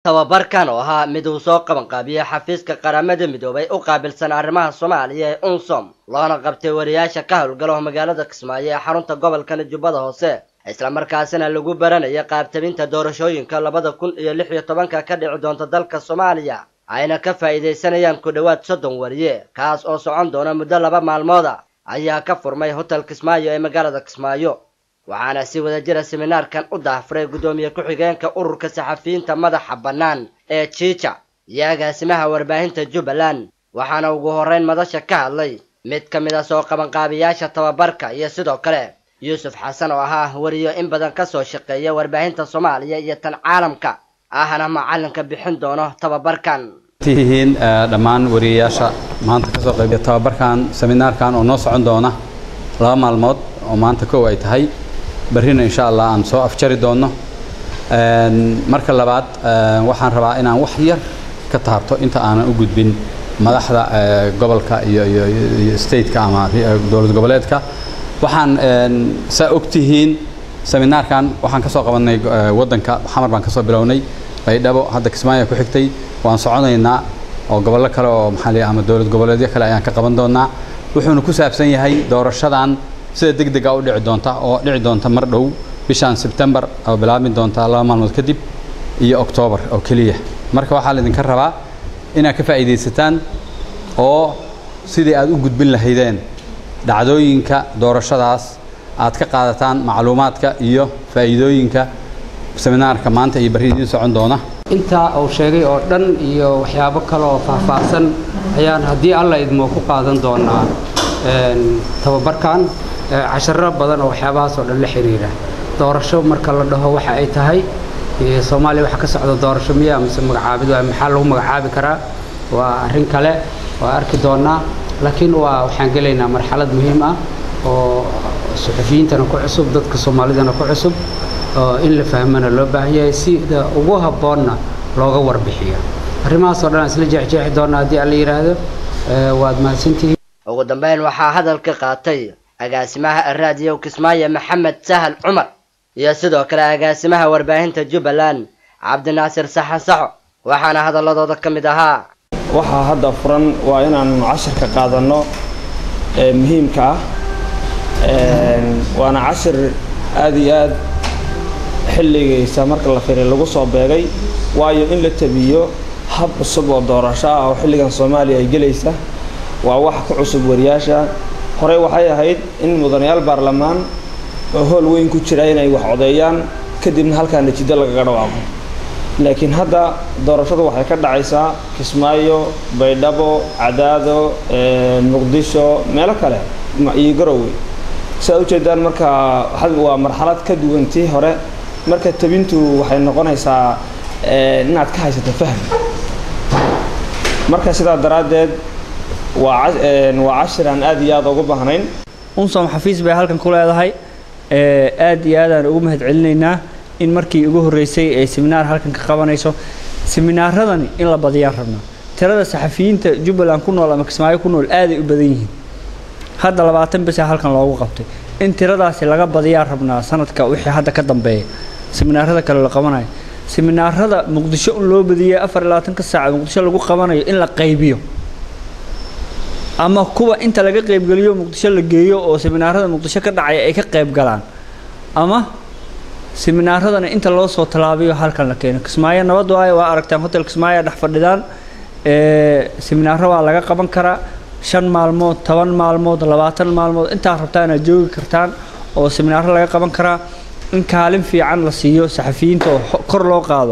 tababarkan oo ahaa mid uu soo qabanqaabiyey xafiiska qaramada midoobay u qaabilsan arrimaha soomaaliya ee unsom loona qabtay wariyaasha ka howlgalo magaalada kismaayo ee xarunta gobolkan jubbada hoose islamarkaasina lagu baranaya qaabtabinta doorashooyinka labada kun iyo lix iyo tobanka ka dhici doonta dalka soomaaliya ayna ka faa'iidaysanayaan ku dhowaad soddon wariye kaas oo socon doona muddo laba maalmooda ayaa ka furmay hotel kismaayo ee magaalada kismaayo waxaana si wada jira seminaarkan u daahfuray guddoomiye ku-xigeenka ururka saxafiyiinta madaxa bannaan ee jiija iyo agaasimaha warbaahinta jubbaland waxaana ugu horrayn madasha ka hadlay mid ka mid a soo qabanqaabiyaasha tababarka iyo sidoo kale yuusuf xasan oo ahaa wariyo in badan ka soo shaqeeya warbaahinta soomaaliya iyo tan caalamka ahna macalinka bixin doono tababarkan tihiin dhammaan wariyayaasha maanta kasoo qaybiya tababarkan seminaarkan oo noo socon doona laba maalmood oo maanta kow ay tahay barrina insha allah aan soo afjari doonno marka labaad waxaan rabaa inaan wax yar ka taabto inta aanan u gudbin madaxda gobolka iyo iyo stateka ama dowlad goboleedka waxaan saa ogtihiin seminaarkan waxaan kasoo qabanay waddanka xamar baan kasoo bilownay baydhabo hadda kismaayo ku xigtay waan soconaynaa oo gobollo kale oo maxaa la ama dowlad goboleedyo kale ayaan ka qaban doonaa wuxuuna ku saabsan yahay doorashadan sida deg dega u dhici doonta oo dhici doonta mar dhow bishan sebtembar oo bilaabmi doonta laba maalmood kadib iyo oktoobar oo keliya marka waxaa laydinka rabaa inaad ka faa'iidaysataan oo sidii aad u gudbin lahaydeen dhacdooyinka doorashadaas aad ka qaadataan macluumaadka iyo faa'iidooyinka seminaarka maanta iyo barri idiin socon doona intaa uu sheegay oo dhan iyo waxyaabo kale oo faahfaahsan ayaan haddii alla idmoo ku qaadan doonaa tababarkan casharo badan oo waxyaabahaas oo dhan la xiriira doorasho marka la dhaho waxa ay tahay soomaaliya waxa ka socda doorasho miya mise magacaabid waa maxaa lagu magacaabi karaa waa arrin kale waa arki doonaa laakiin waa waxaan gelaynaa marxalad muhiim ah oo suxufiyiintana ku cusub dadka soomaalidana ku cusub oo in la fahmana loo baahan yahay sida ugu habboonna looga warbixiyo arrimahaas oo dhan aan isla jeexjeexi doonaa haddii alla yidhaahdo waad mahadsantihiin ugu dambeyn waxaa hadalka qaatay agaasimaha raadiyo kismaayo maxamed sahal cumar iyo sidoo kale agaasimaha warbaahinta jubbaland cabdinaasir saxan saxo waxaana hadaladooda ka mid ahaa waxaa hadda furan waa inaan cashirka qaadanno ee muhiimka ah waana cashir aad iyo aad xilligiisa marka la firay lagu soo beegay waayo in la tabiyo hab cusub oo doorasho ah oo xilligan soomaaliya ay gelaysa waa wax ku cusub wariyaasha horey waxay ahayd in mudanayaal baarlamaan oo hool weyn ku jira inay wax codeeyaan kadibna halkaa natiijo lagaga dhawaaqo laakiin hadda doorashadu waxay ka dhacaysaa kismaayo baydhabo cadaado muqdisho meelo kale iyo garowe si aad ujeedaan marka waa marxalad ka duwan tii hore marka tabintu waxay noqonaysaa inaad ka haysato fahm marka sidaa daraaddeed waa waa cashir aan aad iyo aad ugu baahnayn unsom xafiis bay halkan ku leedahay aad iyo aadaan ugu mahad celinaynaa in markii ugu horreysay ay seminaar halkan ka qabanayso seminaaradani in la badiyaan rabnaa tirada saxafiyiinta jubbaland ku nool ama kismaayo ku nool aaday u badan yihiin hadda labaatan bisa halkan loogu qabtay in tiradaasi laga badiyaan rabnaa sanadka wixii hadda ka dambeeya seminaarada kale la qabanayo seminaarada muqdisho in loo badiyay afar iyo labaatanka saaca muqdisho lagu qabanayo in la qaybiyo ama kuwa inta laga qaybgeliyo muqdisho la geeyo oo seminaarada muqdisho ka dhacaya ay ka qayb galaan ama seminaaradana inta loo soo tallaabiyo halkan la keeno kismaayo nabad waayo waa aragtaan hotel kismaayo dhex fadhidaan seminaaro waa laga qaban karaa shan maalmood toban maalmood labaatan maalmood intaa rabtaa inaad joogi kartaan oo seminaaro laga qaban karaa in kaalin fiican la siiyo saxafiyiinta oo kor loo qaado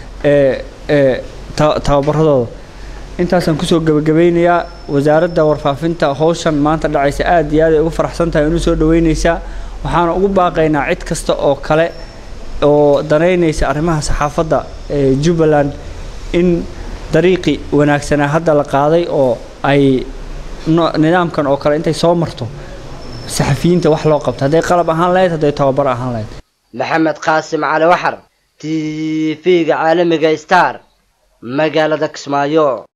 tababaradooda intaasaan kusoo gebagabeynayaa wasaaradda warfaafinta howshan maanta dhacaysa aad iyo aad ay ugu faraxsan tahay inu soo dhaweynaysaa waxaana ugu baaqaynaa cid kasta oo kale oo danaynaysa arrimaha saxaafadda ee jubbaland in dariiqi wanaagsanaa hadda la qaaday oo ay nidaamkan oo kale intay soo marto saxafiyiinta wax loo qabto hadday qalab ahaan lahayd hadday tababar ahaan lahayd maxamed qaasim cali waxar t v-ga caalamiga star magaalada kismaayo